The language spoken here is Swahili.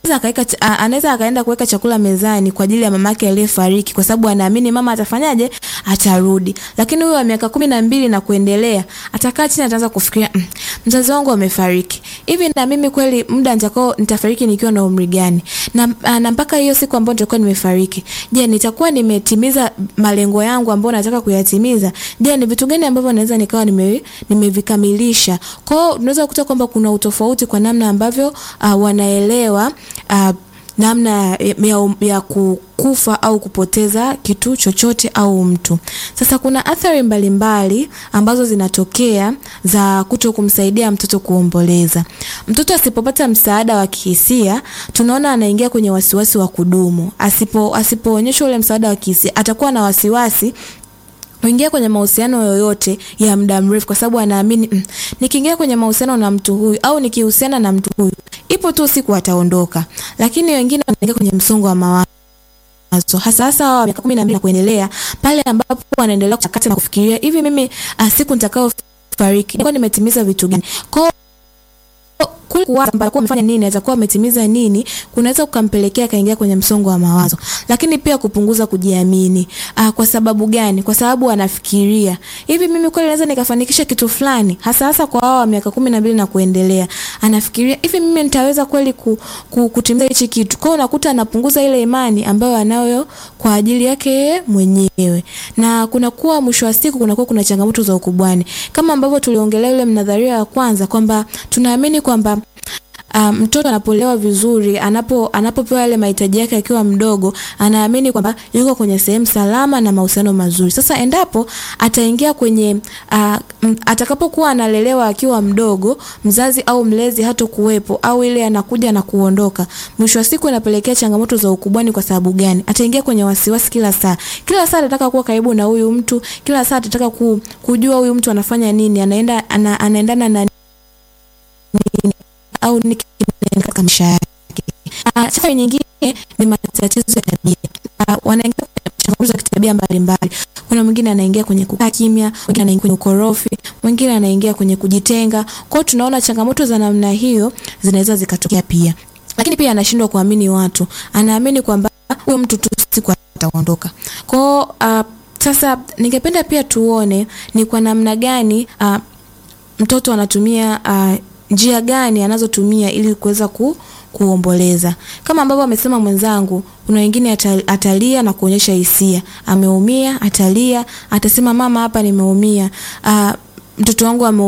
akaweka anaweza akaenda kuweka chakula mezani kwa ajili ya mamake aliyefariki, kwa sababu anaamini mama atafanyaje, atarudi. Lakini huyo wa miaka kumi na mbili na kuendelea atakaa chini, ataanza kufikiria mm, mzazi wangu amefariki, hivi na mimi kweli muda nitakao nitafariki nikiwa na umri gani? Na, na mpaka hiyo siku ambayo nitakuwa nimefariki, je, nitakuwa nimetimiza malengo yangu ambayo nataka kuyatimiza? Je, ni vitu gani ambavyo naweza nikawa nime, nimevikamilisha? Kwa hiyo unaweza kukuta kwamba kuna utofauti kwa namna ambavyo uh, wanaelewa uh, namna ya, ya, ya kukufa au kupoteza kitu chochote au mtu. Sasa kuna athari mbalimbali mbali ambazo zinatokea za kuto kumsaidia mtoto kuomboleza. Mtoto asipopata msaada wa kihisia, tunaona anaingia kwenye wasiwasi wa kudumu. Asipo asipoonyesha ule msaada wa kihisia, atakuwa na wasiwasi kuingia kwenye mahusiano yoyote ya muda mrefu, kwa sababu anaamini mm, nikiingia kwenye mahusiano na mtu huyu au nikihusiana na mtu huyu, ipo tu siku ataondoka. Lakini wengine wanaingia kwenye msongo wa mawazo hasa hasa wa miaka kumi na mbili na kuendelea, pale ambapo wanaendelea kuchakata na kufikiria hivi, mimi uh, siku nitakao fariki nilikuwa nimetimiza vitu gani? Kwa kule kuwaza kwamba alikuwa amefanya nini, atakuwa ametimiza nini, kunaweza kukampelekea akaingia kwenye msongo wa mawazo. Lakini pia kupunguza kujiamini. Ah, kwa sababu gani? Kwa sababu anafikiria hivi, mimi kweli naweza nikafanikisha kitu fulani, hasa hasa kwa wao wa miaka kumi na mbili na kuendelea. Anafikiria hivi, mimi nitaweza kweli ku, ku, kutimiza hichi kitu. Kwa hiyo unakuta anapunguza ile imani ambayo anayo kwa ajili yake yeye mwenyewe, na kunakuwa mwisho wa siku kunakuwa kuna changamoto za ukubwani, kama ambavyo tuliongelea ile mnadharia ya kwanza kwamba tunaamini kwamba Um, mtoto anapolewa vizuri, anapo anapopewa yale mahitaji yake akiwa mdogo, anaamini kwamba yuko kwenye sehemu salama na mahusiano mazuri. Sasa endapo ataingia kwenye uh, atakapokuwa analelewa akiwa mdogo, mzazi au mlezi hato kuwepo au ile anakuja na kuondoka, mwisho wa siku inapelekea changamoto za ukubwani. Kwa sababu gani? Ataingia kwenye wasiwasi kila saa, kila saa atataka kuwa karibu na huyu mtu, kila saa atataka ku, kujua huyu mtu anafanya nini, anaenda ana, anaendana na nini au nini katika maisha yake. Changamoto nyingine ni matatizo ya tabia. Wanaingia kwenye changamoto za kitabia mbalimbali. Kuna mwingine anaingia kwenye kukaa kimya, mwingine anaingia kwenye ukorofi, mwingine anaingia kwenye kujitenga. Kwa hiyo tunaona changamoto za namna hiyo zinaweza zikatokea pia. Lakini pia anashindwa kuamini watu. Anaamini kwamba huyo mtu tu siku ataondoka. Kwa hiyo uh, sasa ningependa pia tuone ni kwa namna gani uh, mtoto anatumia uh, njia gani anazotumia ili kuweza ku, kuomboleza. Kama ambavyo amesema mwenzangu, kuna wengine atalia na kuonyesha hisia, ameumia, atalia, atasema mama, hapa nimeumia, uh, mtoto wangu ame